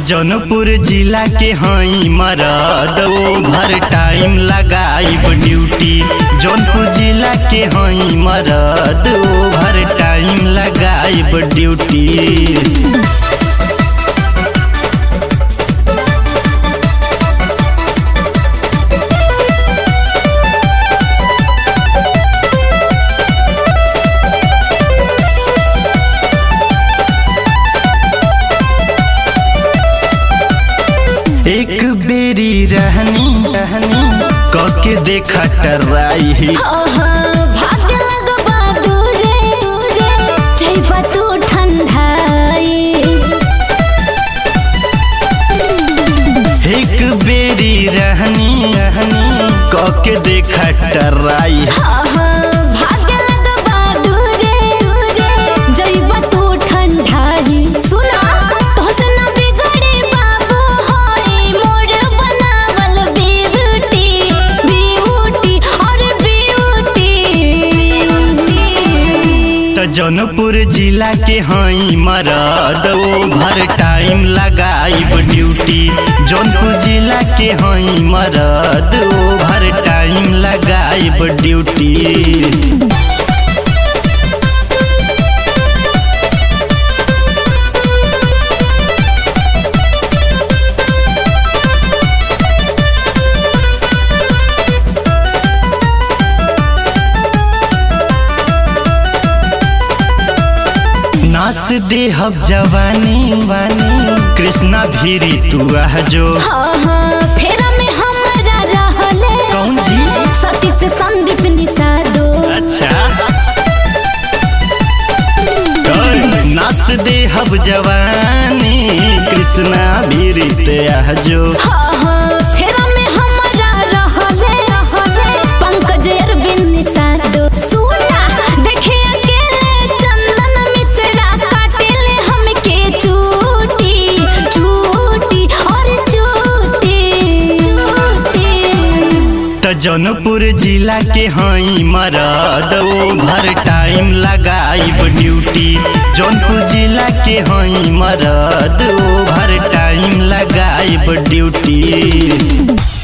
जौनपुर जिला के हई मरद ओभर टाइम लगाइब ड्यूटी जौनपुर जिला के हई मरद ओभर टाइम लगाइब ड्यूटी एक बेरी रहनी रहनी कके देखा टराई भाग्य लगबा दूरे दूरे जइबा तू ठंडाई एक बेरी रहनी रहनी कके देखा टराई भाग्य लगबा दूरे दूरे जइबा तू ठंडाई सुना तोहसे न बिगड़ी बाबू होई मोर बनावल ब्यूटी ब्यूटी और ब्यूटी तो जौनपुर जिला के हई मरद ओभर टाइम लगाइब ड्यूटी जौनपुर जिला के हई मरद ओभर टाइम लगाइब ड्यूटी नास देहब जवानी वानी कृष्णा भीरी तू आह जो हाँ हाँ फेरा में हमरा रहले कौन जी सती से संदीप निषादो अच्छा ओए, नास देहब जवानी कृष्णा भीरी ते आह जो हाँ हाँ फेरा में हमरा रहले रहले पंकज अरविंद निषादो सुना देखे अकेले चंदन मिश्रा काटेले हमके चूटी चूटी और चूटी चूटी तो जौनपुर जिला के हई मरद ओभर टाइम लगाइब ड्यूटी जौनपुर जिला के हई मरद ओभर टाइम लगाइब ड्यूटी